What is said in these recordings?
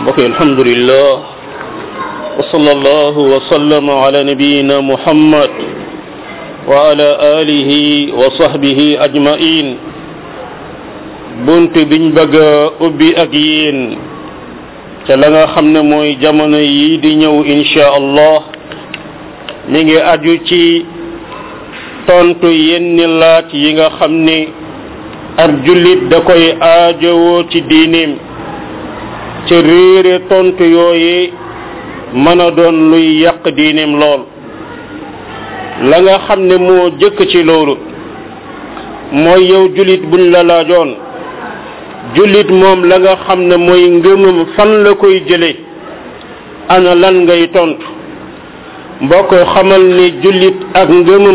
mbokk alhamdulillah wa sallallahu wa sallama ala nabiyina muhammad wa ala alihi wa sahbihi ajmain bunt biñ bëgg a ubbi ak yéen ca la nga xam ne mooy jamono yi di ñëw insha allah mi ngi aju ci tontu yenn laaj yi nga xam ne ab jullit da koy aajowoo ci diineem ci réere tontu yooye mën a doon luy yàq diineem lool la nga xam ne moo jëkk ci loolu mooy yow jullit buñ la laajoon jullit moom la nga xam ne mooy ngëmam fan la koy jële ana lan ngay tontu mbokk xamal ni jullit ak ngëmam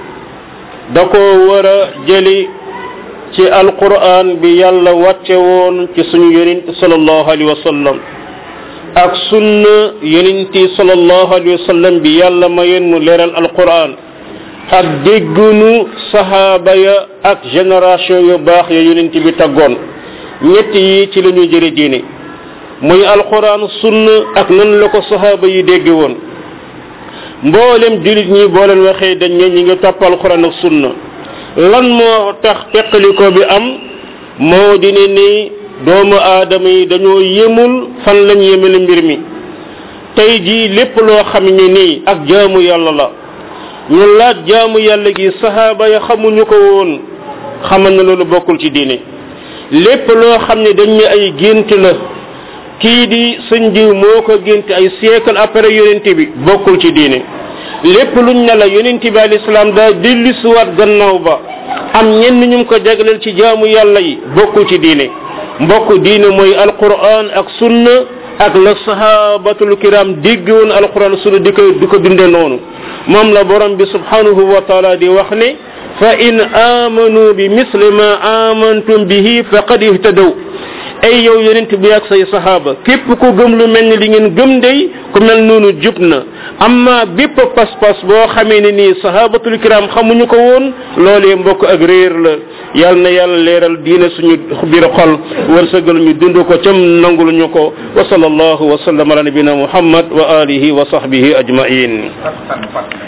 da ko war a jëli ci alquran bi yàlla wàcce woon ci suñu yonent sallallahu alayhi wa sallam ak sunna yonenti sallallahu alayhi wa sallam bi yàlla mayoon mu leeral alquran ak déggunu sahaaba ya ak génération yu baax ya yonent bi taggoon ñett yi ci la ñuy jëre diine muy alquran sunna ak nan la ko sahaaba yi dégge woon mboolem julit ñi boo leen waxee dañ ne ñi ngi topp alquran ak sunna lan moo tax teqaliko bi am moo di ne ni doomu aadama yi dañoo yemul fan lañ yemale mbir mi tey jii lépp loo xam ne nii ak jaamu yàlla la ñu laaj jaamu yàlla gi sahaaba ya xamuñu ko woon xamal na loolu bokkul ci diine lépp loo xam ne dañ ne ay gént la kii di sëñ diw moo ko gént ay siècle après yonent bi bokkul ci diine lépp luñ ne la yonent bi al islam daa dellusiwaat gannaaw ba am ñenn ñu ko jagleel ci jaamu yàlla yi bokkul ci diine mbokk diine mooy alquran ak sunna ak la sahabatul kiram dégg woon alquran sunna di ko di ko dunde noonu moom la borom bi subhanahu wa taala di wax ne fa in amanu bi misli ma amantum bihi faqad ihtadaw ay yow yonent bi ak say sahaaba képp ku gëm lu mel ni li ngeen gëm day ku mel noonu jub na amma bépp pas-pas boo xamee ne nii sahabatul kiram xamuñu ko woon loolee mbokk ak réer la yal na yàlla leeral diine suñu biir xol wërsëgal ñu dund ko cam nangul ñu ko wa sallallahu wa sallam ala nabina muhammad wa alihi wa sahbihi ajmain